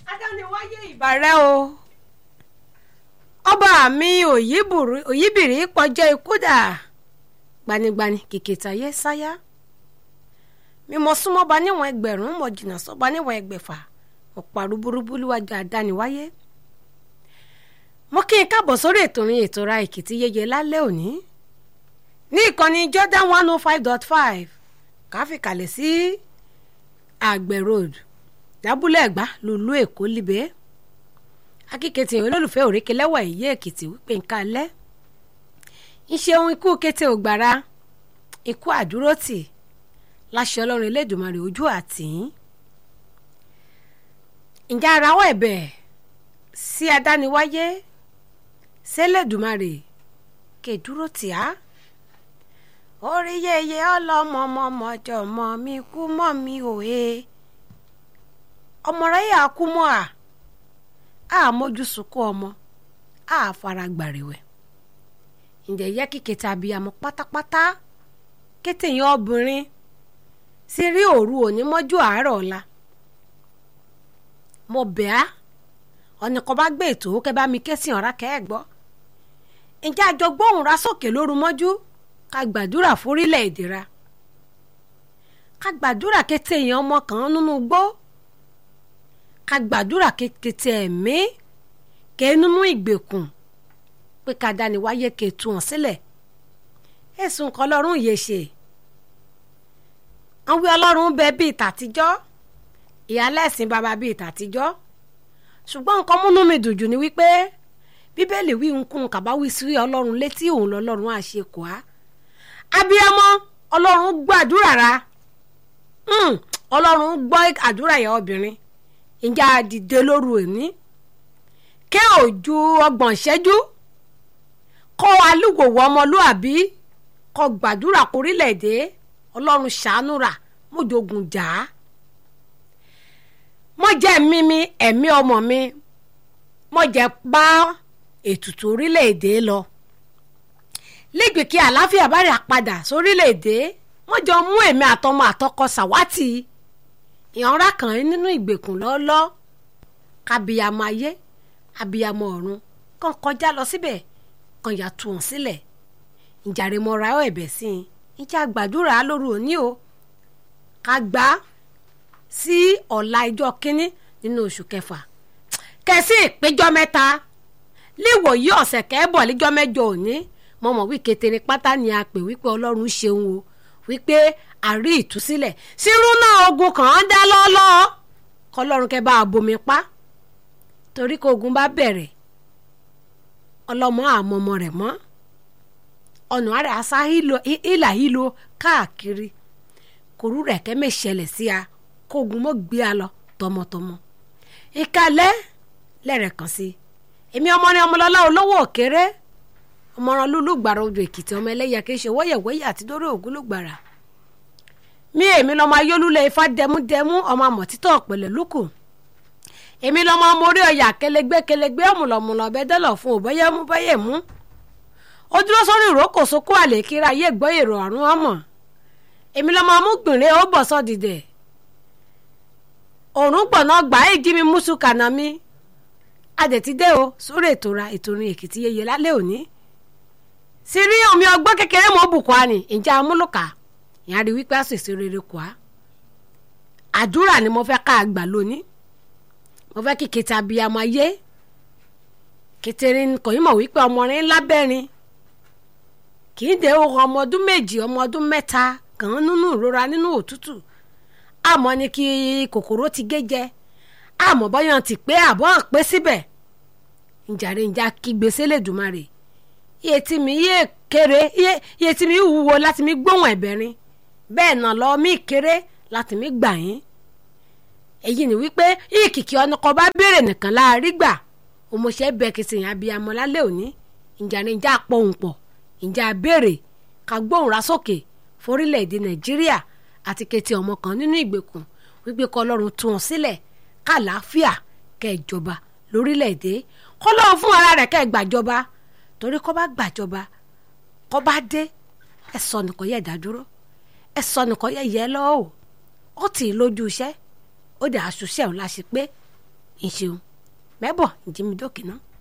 adániwáyé ìbàrẹ́ o ọba mi òyìbìrì pọjọ́ ikú dà gbanigbani kìkìtàyé sáyà mímọ súnmọ́ba níwọ̀n ẹgbẹ̀rún mọ̀ jìnnà sọ́ba níwọ̀n ẹgbẹ̀fà mo pàrọ̀ burúkú níwájú adániwáyé mo kí n káàbọ̀ sórí ètò orin ètò ra èkìtì yeye lálẹ́ òní ní ìkànnì Jordan one oh five dot five káfíkàlẹ̀ sí àgbẹ̀ road lábúlé ẹ̀gbá lùlú èkó líbẹ̀ akíketì olólùfẹ́ òrékè lẹ́wà èyí èkìtì wípé nǹkan alẹ́ iṣẹ́ ohun ikú kété ògbàrá ikú àdúrótì láṣẹ ọlọ́run elédùnmarè ojú àtìyín ǹjẹ́ arawọ́ ẹ̀bẹ̀ sí adániwáyé sẹ́lẹ̀dùnmarè kẹdúró tì á orí yeye ọlọmọmọmọjọ mọ mi kú mọ mi òye ọmọ rẹ yà kú mọ à á mójú sunkún ọmọ á fara gbàrẹwẹ ǹjẹ́ yẹ kí kẹta abiyamọ pátápátá kété yẹn obìnrin sí rí òru òní mọ́jú àárọ̀ ọ̀la mo bẹ̀ á ọ̀nì kan bá gbé ètò kẹ́ bá mi ké sí ọ̀rá kẹ́ ẹ̀ gbọ́ ǹjẹ́ àjọ gbóhùn ra sókè lóru mọ́jú ká gbàdúrà fórílẹ̀ èdè ra ká gbàdúrà kété èèyàn ọmọ kan nínú gbó ká gbàdúrà kété ẹ̀mí ké nínú ìgbèkùn pé ká dání wáyé ké tu hàn sílẹ̀ ẹ̀sùn kan lọ́rùn yìí ṣe àwọn ọlọ́run bẹ bíi tàtijọ́ ìyálẹ̀sìn bàbá bíi tàtijọ́ ṣùgbọ́n nǹkan múnú mi dùn jù ni wípé bíbélì wí nkún kàbáwí sí ọlọ́run létí òun lọ́lọ́run àṣekù á abiyamọ ọlọ́run gbàdúrà ra ọlọ́run gbọ́ àdúrà yẹn obìnrin ìjà dìde lóru òní ké òjú ọgbọ̀n ìṣẹ́jú kọ́ alúgbòwò ọmọlúàbí kọ́ gbàdúrà kórílẹ̀-èdè ọlọ́run ṣàánú rà mójogun jà á mọ jẹ́ mímí ẹ̀mí ọmọ mi mọ jẹ́ bá ètùtù orílẹ̀-èdè lọ lẹ́gbẹ̀ẹ́ kí àlàáfíà bá rà padà sórílẹ̀-èdè wọ́n jọ mú èmi àtọmọ àtọkọ sàwátì ìyànra kan nínú ìgbèkùn lọ́lọ́ kábíyàmọ ayé abiyamọ ọ̀run kàn kọjá lọ síbẹ̀ kàn yà tù wọ́n sílẹ̀ ìjàre mọ́ra ọ̀ ẹ̀bẹ̀ sí i ìjà gbàdúrà lóru òní o ká gbà á sí ọ̀la ìjọ kínní nínú oṣù kẹfà kẹsí ìpéjọ mẹ́ta léwòyí ọ̀sẹ̀ kẹ́bọ̀ lẹ́jọ́ mẹ́jọ òní mo mọ̀ wí ketere pátá ni a pè wípé ọlọ́run ṣeun o wípé àrí ìtúsílẹ̀ sírú náà ogun kàn án dá lọ́lọ́ kọlọ́run kẹ́ bá a bomi pa torí kó ogun bá bẹ̀rẹ̀ ọlọ́mọ àmọ́mọ́ rẹ̀ mọ́ ọ̀nà àrẹ àṣà ìlà ìlò káàkiri kòrú rẹ̀ kẹ́mẹ́ ṣẹlẹ̀ sí a kógun mọ́ gbé a lọ tọmọtọmọ ìkàlẹ́ lẹ́rẹ̀ kan sí èmi ọmọ ní ọmọlọ́lá olówó òkèrè ọmọràn lúlú gbàrà odò èkìtì ọmọ ẹlẹ́yà kì í ṣe wọ́yẹ̀wọ́yẹ̀ àti dórí ògún ló gbàrà mi èmi lọ́mọ ayélujẹ́ ifá dẹmúdẹmú ọmọ àmọ̀títọ́ ọ̀pẹ̀lẹ̀ lókù èmi lọ́mọ mórí ọ̀yà kẹlẹgbẹ́ kẹlẹgbẹ́ ọ̀mùlọ̀mùlọ̀ bẹ́dẹ́lọ̀ fún òbẹ́yẹmú bẹ́yẹmú ó dúró sórí ìrókò sókó àlè kíra ayé gbọ́ èrò àrùn ọmọ èmi lọ́mọ amúgbìnrin ó bọ̀ sọ́ dìdẹ̀ òrùn gbọ̀nà gbà á jí mi mùsù kànáà mi adẹ̀tídé o sórí ètò ra ètò orin èkìtì yeye lálẹ́ òní sì rí omi ọgbọ́n kékeré mọ́ bùkọ́ àní ìjà amúlùkà ìyá rí wípé àṣìṣe rere kọ́ á àdúrà ni mo fẹ́ ká àgbà lónìí mo fẹ́ kí kété abiyamọ ayé kékeré kò yín mọ̀ wípé ọmọrin lábẹ́rin kì í dé ohun ọmọ ọdún méjì ọmọ ọdún mẹ́ta kàn án nínú ìrora nínú òtútù àmọ́ ni kí kòkòrò ti gé jẹ àmọ́ bọ́yàn ti pé àbọ̀ pé síbẹ̀ ìjàre ìjà kígbe sélédùmarè iye tí mi yé kéré iye tí mi wúwo láti mi gbóhùn ẹ̀bẹ̀rin bẹ́ẹ̀ náà lọ mí kéré láti mi gbà yín èyí ni wípé ìkìkì ọ̀nàkọ̀ bá béèrè nìkan láàrí gbà òmòṣẹ́ bẹ́ẹ̀ kìí sèyàn abiyamọ lálẹ́ òní ìjàre ìjà pọ̀hùn pọ̀ ìjà béèrè ká gbóhùn ra sókè forílẹ̀-èdè nàìjíríà àti kété ọmọ kan nínú ìgbèkùn wípé kọ́ ọlọ́run tú wọn sílẹ̀ kàlàáfíà kẹjọba lórílẹ̀‐èdè kọ́ lọ́run fún ara rẹ̀ kẹ́ gbàjọba torí kọ́ bá gbàjọba kọ́ bá dé ẹ sọ nìkan yẹ dádúró ẹ sọ nìkan yẹ yẹ lọ́wọ́ ó tì í lójú iṣẹ́ ó dẹ̀ aṣoṣẹ́ òun la ṣe pé ìṣeun mẹ́bọ̀ ìjímidókè náà.